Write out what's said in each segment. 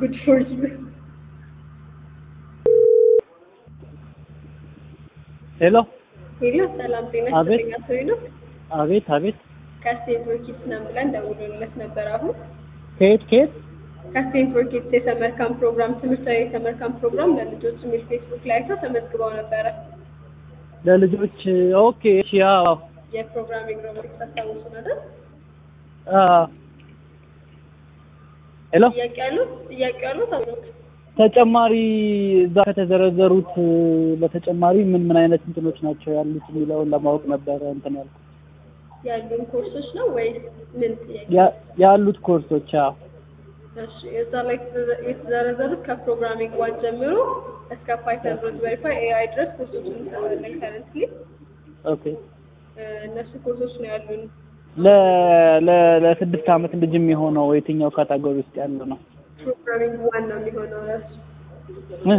ጉድ ፎር ዩ ሄሎ ሄሎ ሰላም ጤና አቤት። ይስጥልኝ አቶ ሄኖክ አቤት አቤት ከስቴት ፎርኪድስ ነን ብለን ደውሎለት ነበር አሁን ከየት ከየት ከስቴት ፎርኪድስ የሰመር ካምፕ ፕሮግራም ትምህርታዊ የሰመር ካምፕ ፕሮግራም ለልጆች የሚል ፌስቡክ ላይ አይተው ተመዝግበው ነበረ ለልጆች ኦኬ እሺ አዎ የፕሮግራሚንግ ሮቦቲክስ አስታውሱ አይደል አ ሄሎ ጥያቄ ያሉት ጥያቄ ያሉት አቶ ሄኖክ ተጨማሪ እዛ ከተዘረዘሩት በተጨማሪ ምን ምን አይነት እንትኖች ናቸው ያሉት የሚለውን ለማወቅ ነበረ እንትን ያልኩት ያሉን ኮርሶች ነው ወይስ ምን ጥያቄ ያ- ያሉት ኮርሶች አዎ እሺ እዛ ላይ የተዘ- የተዘረዘሩት ከፕሮግራሚንግ ዋን ጀምሮ እስከ ፓይተን ሮዝ ቬሪፋይ ኤአይ ድረስ ኮርሶች እንሰራለን ከረንትሊ ኦኬ እነሱ ኮርሶች ነው ያሉን ለ ለ ለስድስት ዓመት ልጅ የሚሆነው የትኛው ካታጎሪ ውስጥ ያለ ነው ፕሮግራሚንግ ዋን ነው የሚሆነው እሱ እህ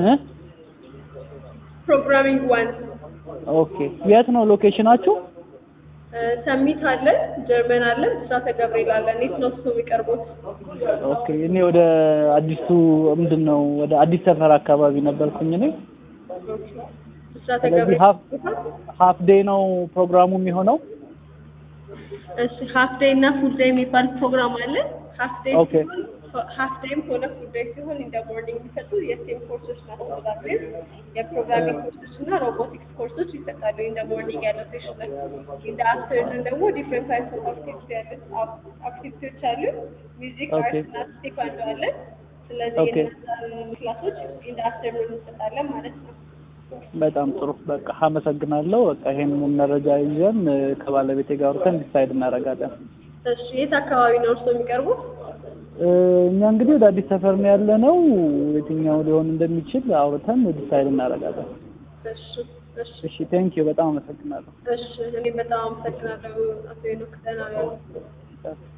ፕሮግራሚንግ ዋን ኦኬ የት ነው ሎኬሽናችሁ ሰሚት አለ ጀርመን አለ ብስራተ ገብርኤል አለ እንዴት ነው እሱ የሚቀርቡት ኦኬ እኔ ወደ አዲሱ ምንድን ነው ወደ አዲስ ሰፈር አካባቢ ነበርኩኝ እኔ ብስራተ ስለዚህ ገብርኤል ሀፍ ሀፍ ዴይ ነው ፕሮግራሙ የሚሆነው እሺ ሀፍ ዴይ እና ፉል ዴይ የሚባል ፕሮግራም አለ ሀፍ ዴይ ኦኬ ሀፍ ዴይም ሆነ ፉል ዴይ ሲሆን እንደ ቦርዲንግ የሚሰጡ የስቴም ኮርሶች ናቸው ዛሬ የፕሮግራሚንግ ኮርሶች እና ሮቦቲክስ ኮርሶች ይሰጣሉ እንደ ቦርዲንግ ያለው ሴሽን ላይ እንደ አፍተርኑን ደግሞ ዲፍረንት ታይፕስ ኦፍ አክቲቪቲ ያሉት አክቲቪቲዎች አሉ ሚውዚክ ኦኬ። አርት እና ቴኳንዶ አለ ስለዚህ ኦኬ። የነዛን ክላሶች እንደ አፍተርኑን እንሰጣለን ማለት ነው በጣም ጥሩ በቃ አመሰግናለሁ በቃ ይሄንን መረጃ ይዘን እ፣ ከባለቤቴ ጋር አውርተን ዲሳይድ እናደርጋለን እሺ የት አካባቢ ነው እርስዎ የሚቀርቡት እ፣ እኛ እንግዲህ ወደ አዲስ ሰፈር ነው ያለ ነው የትኛው ሊሆን እንደሚችል አውርተን ዲሳይድ እናደርጋለን እሺ እሺ እሺ ቴንኪዩ በጣም አመሰግናለሁ እሺ እኔ በጣም አመሰግናለሁ አቶ ሄኖክ ደህና ዋሉ